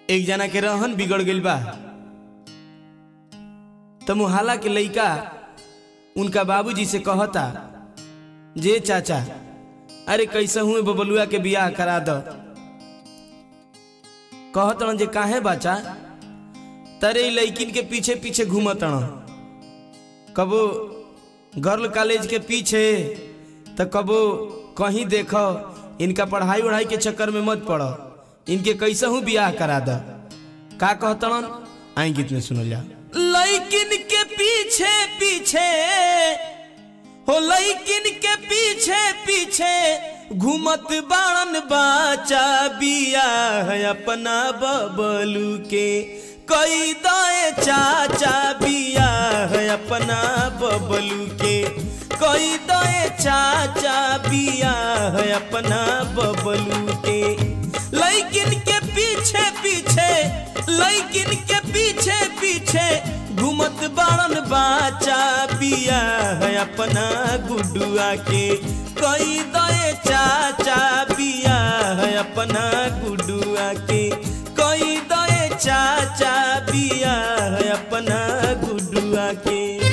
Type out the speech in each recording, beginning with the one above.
एक जना के रहन बिगड़ गइल बा त मुहाला के लइका उनका बाबूजी से कहता जे चाचा अरे कैसे हुए बबलुआ के बियाह करा दो कहत जे काहे बाचा तरे इ लइकिन के पीछे पीछे घूमत कबो गर्ल कॉलेज के पीछे त कबो कहीं देखो इनका पढ़ाई उढ़ाई के चक्कर में मत पड़ो इनके कैसे हूँ बियाह करा द का कहतन आई गीत में सुनल जा लइकिन के पीछे पीछे हो लइकिन के पीछे पीछे घूमत बाड़न बाचा बिया है अपना बबलू के कई दए चाचा बिया है अपना बबलू के कई दए चाचा बिया है अपना बबलू के लइकिन के पीछे पीछे लइकिन के पीछे पीछे घूमत बाड़न बाचा बिया है अपना गुडुआ के कई दए चाचा बिया है अपना गुडुआ के कई दए चाचा बिया है अपना गुडुआ के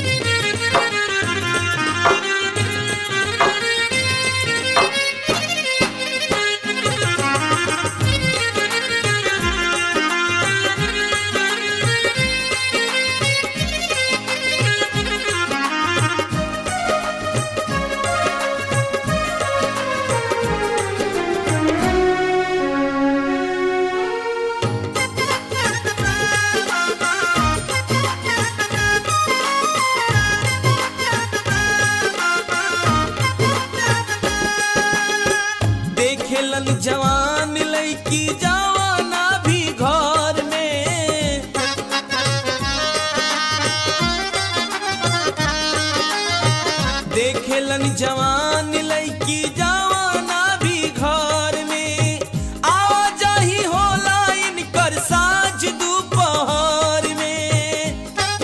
देखेलन जवान लड़की जवाना भी घर में देखेलन जवान लड़की जवाना भी घर में आवा जाही होला इनकर साँझ दोपहर में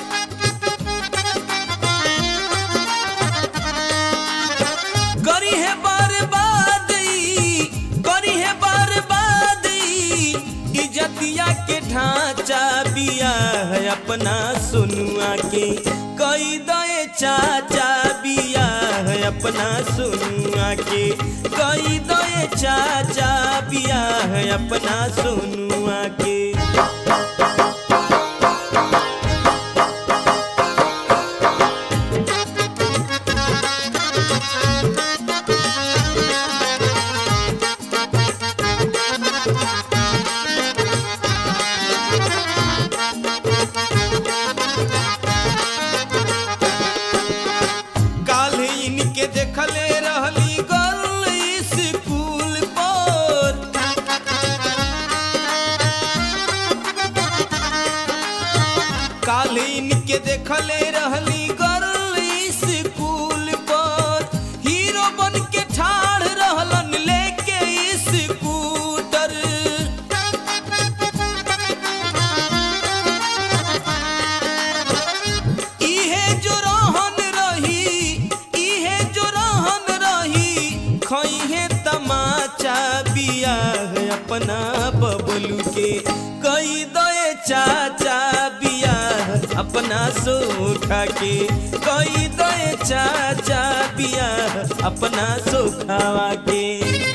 करी है बर्बाद ई, करी है बर्बाद ई, इज्जतिया के ढांचा बिया है अपना सुनुआ के कई दए चाचा बिया है अपना सुनुआ के कई दए चाचा बिया है अपना सुनुआ के काल्हि इनके देखले रहली गर्ल स्कूल पर काल्हि इनके देखले रहली गर्ल स्कूल पर हीरो बन के ठाड़ रहलन लेके स्कूटर इहे जो रहन रही इहे जो रहन रही खइहे तमाचा बिया है अपना बबलू के कई दए चाचा बिया है अपना सोखा के कई दए चाचा बिया है अपना सोखावा के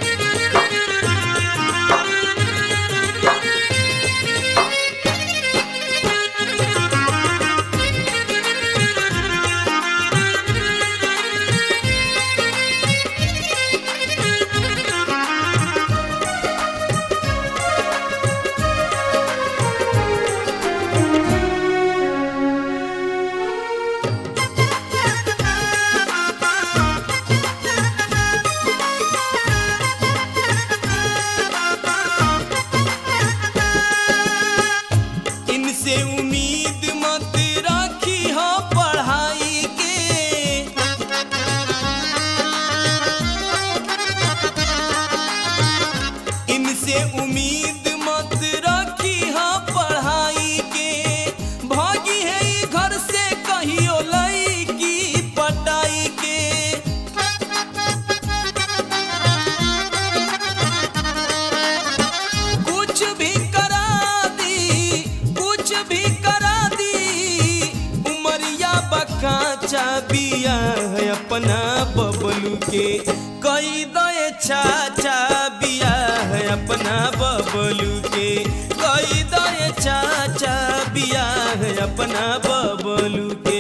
इनसे उम्मीद मत रखी हो पढ़ाई के इनसे उम्मीद मत रखी हो पढ़ाई के भागी है ई घर से कहियो लईकी पटाई के कुछ भी करा दी बिया है अपना बबलू के कई दए चाचा बिया है अपना बबलू के कई दए चाचा बिया है अपना बबलू के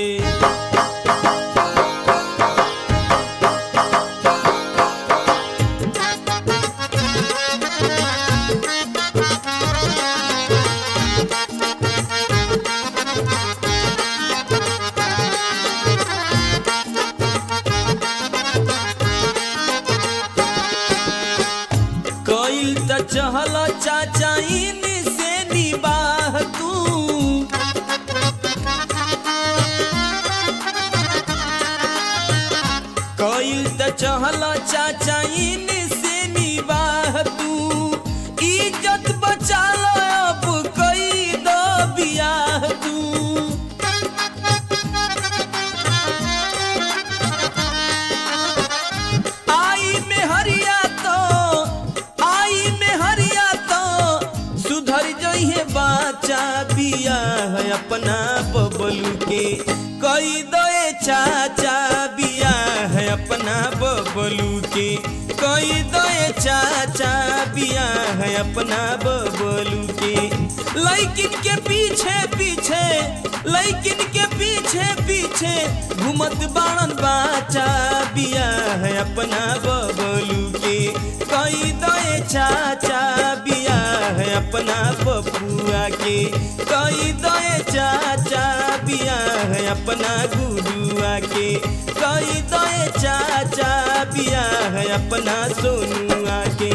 कईल त चहल चाचा इन से निबाह तू कईल त चहल चाचा इन से निबाह तू इज्जत बचा लो अब कई दो बियाह तू आई में हरिया तो आई में हरिया तो सुधर जइहे बाचा बिया है अपना बबलू के कई दए चाचा बिया है अपना बबलू के कई दए चाचा बिया है अपना बबलू के लैकिन के पीछे पीछे लैकिन के पीछे पीछे घूमत बाणन बाचा बिया है अपना बबलू के कई दए चाचा बिया है अपना बबुआ के कई दए चाचा बिया है अपना गुरुआ के कई दए चाचा बिया है अपना सोनुआ के